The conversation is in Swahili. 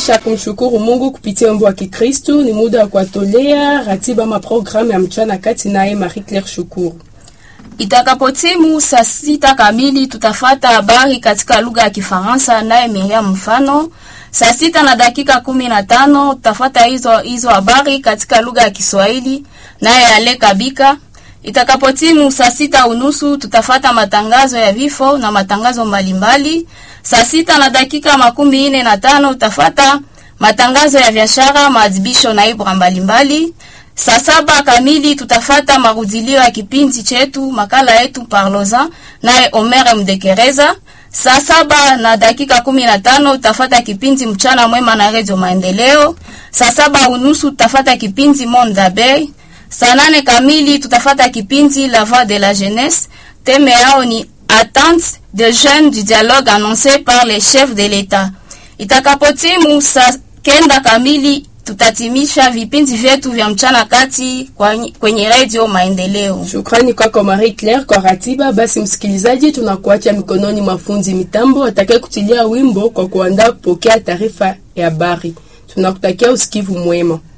Kisha kumshukuru Mungu kupitia wimbo wa Kikristu, ni muda wa kuwatolea ratiba maprogramu ya mchana kati, naye Marie Claire Shukuru. Itakapotimu saa sita kamili tutafata habari katika lugha ya Kifaransa naye Miriam Mfano. Saa sita na dakika kumi na tano tutafata hizo hizo habari katika lugha ya Kiswahili naye Ale Kabika. Itakapotimu saa sita unusu tutafata matangazo ya vifo na matangazo mbalimbali. Saa sita na dakika makumi ine na tano utafata matangazo ya biashara, maadhibisho na ibra mbalimbali. Saa saba kamili tutafata marudilio ya kipindi chetu makala yetu Parloza naye Omer Mdekereza. Saa saba na dakika kumi na tano utafata kipindi mchana mwema na redio Maendeleo. Saa saba unusu tutafata kipindi Monde Abeille. Saa nane kamili tutafata kipindi La Voix de la Jeunesse. Teme yao ni attente de jeunes du dialogue annoncé par les chefs de l'État. Itakapotimu saa kenda kamili tutatimisha vipindi vyetu vya mchana kati kwenye redio Maendeleo. Shukrani kwako Marie Claire kwa ratiba. Basi msikilizaji, tunakuacha mikononi mwa fundi mitambo atakaye kutilia wimbo kwa kuandaa kupokea taarifa ya habari. Tunakutakia usikivu mwema.